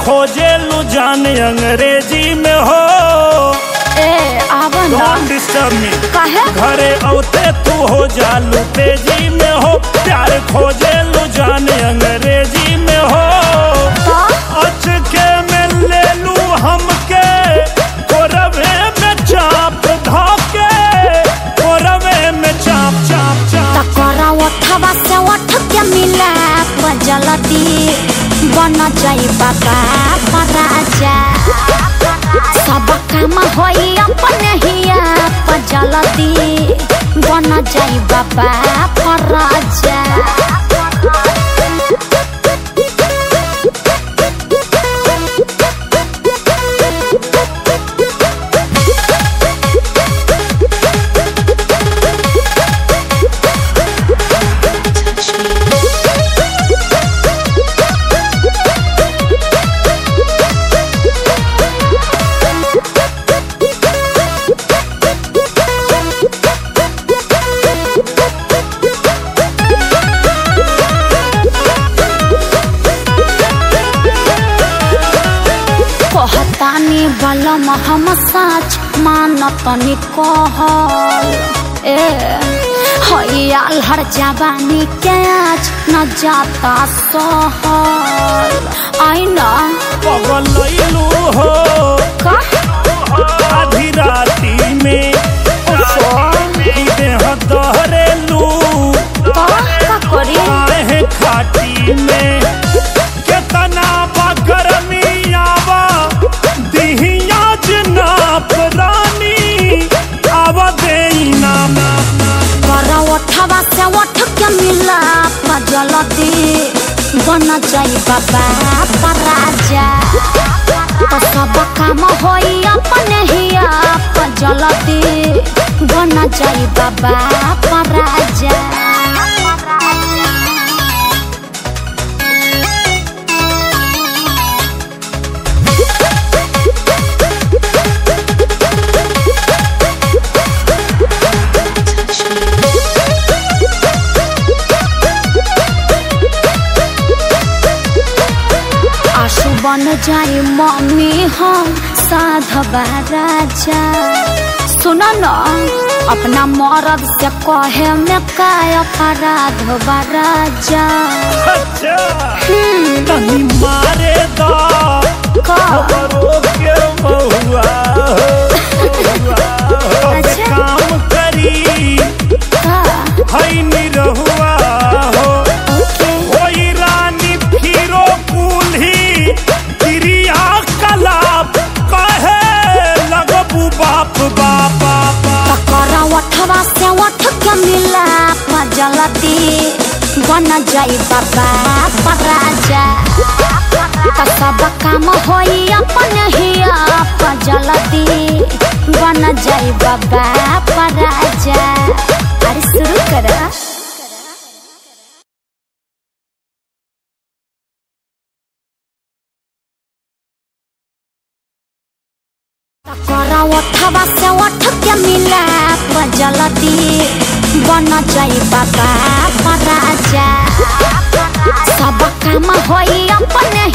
खोजे लू जान अंग्रेजी में हो ए आवा ना डोंट डिस्टर्ब मी काहे घरे औते तू हो जालू तेजी में हो प्यार खोजे लू जान अंग्रेजी में हो तो अचके में ले लू हमके कोरवे में चाप धोके कोरवे में चाप चाप चाप तकरा ओठवा से ओठ के मिला जलती बन जाई बाबा पराजा सब काम होई अपने हिया जलती बन जाई बाबा पराजा कहतानी बलम हम सच मानतनी कहल ए हयाल हर जवानी के आज न जाता सहल आई ना पगलैलू हो का आधी राती में ई देह दहरेलू तो का करी काहे खाटी में केतना बा गरमी आवा दिहिया जनाब रानी आवा देना कर ओठवा से ओठ के मिला जलती बन जाई बाबा पराजा तो सब काम होई अपने हिया जलती बन जाई बाबा पराजा आंसू बन जाई मम्मी हम साधवा राजा सुन न अपना मरद से कहे में काय अपराध बा राजा अच्छा तनी मारे दा का खबरों के महुआ हो अब अच्छा। काम करी का हई निरहुआ हो ओके ओई रानी फिरो कुल्ही क्रिया कलाप कहे लगबू बाप बाप बाप तकरा ओठवा से ओठ के मिला जलती बन जाई बाबा पराजा त सब काम होई अपने हिया जलती बन जाई बाबा पराजा अरे शुरू करा तकरा ओठवा से ओठ के मिला जलती बन जाई बाबा पराजा सब काम होई अपने